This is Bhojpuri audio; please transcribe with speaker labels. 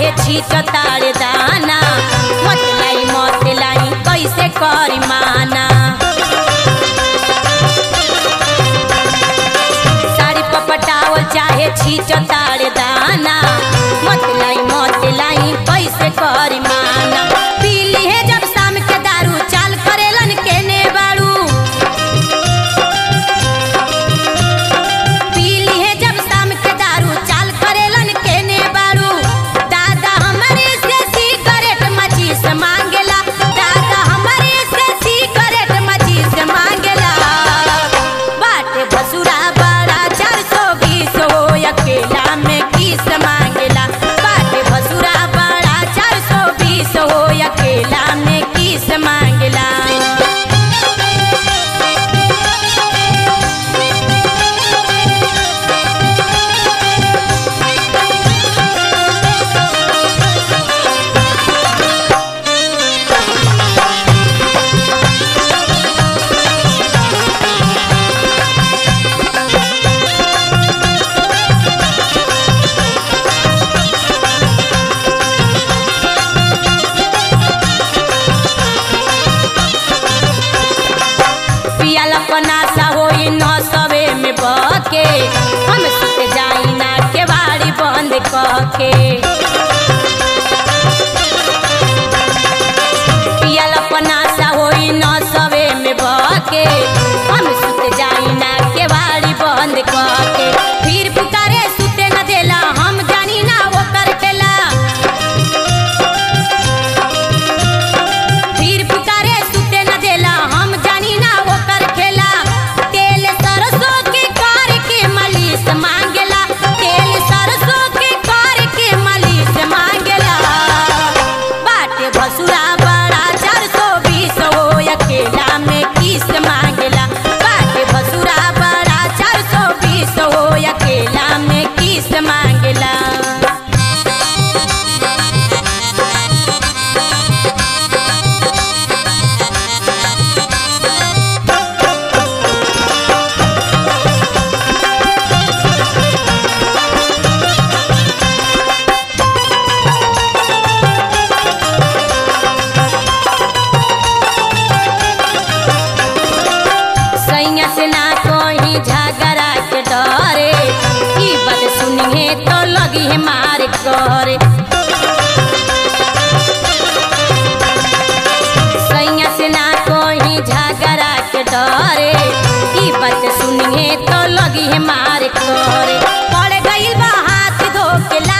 Speaker 1: चाहे छीट तारे दाना मत लाई मत लाई कैसे करी माना साड़ी पपटावल चाहे छीट तारे दाना मत लाई मत लाई कैसे करी माना पीली है जब शाम के दारू चाल करेलन केने बाड़ू पीली है जब शाम के दारू चाल करेलन केने बाड़ू दादा हमारे से सिगरेट मची से मांगेला दादा हमारे से सिगरेट मची से मांगेला बाटे भसुरा बड़ा चार सौ बीस हो अकेला में किस मांगेला बाटे भसुरा बड़ा चार सौ बीस हो अकेला में किस मांगेला पियल पनासा होई न सवे में बके हम सुते जाई ना के बाड़ी बंद कके पियल पनासा होई न सवे में बके हम सुते जाई ना के बाड़ी बंद कके फिर पुकारे सुते न देला हम जानी ना ओकर खेला फिर पुकारे सुते न देला हम जानी ना ओकर खेला तेल सरसों के कार के मालिश मांगेला तेल सरसों के कार के मालिश मांगेला बाटे भसुरा बड़ा चार सौ बीस हो अकेला में किस मांगेला बाटे भसुरा बड़ा चार सौ बीस हो अकेला में किस मांगेला सैया से ना कोई झगड़ा के डरे ई बात सुनिए तो लगी है मार करे सैया से ना कोई झगड़ा के डरे ई बात सुनिए तो लगी है मार करे पड़ गई बा हाथ धो के ला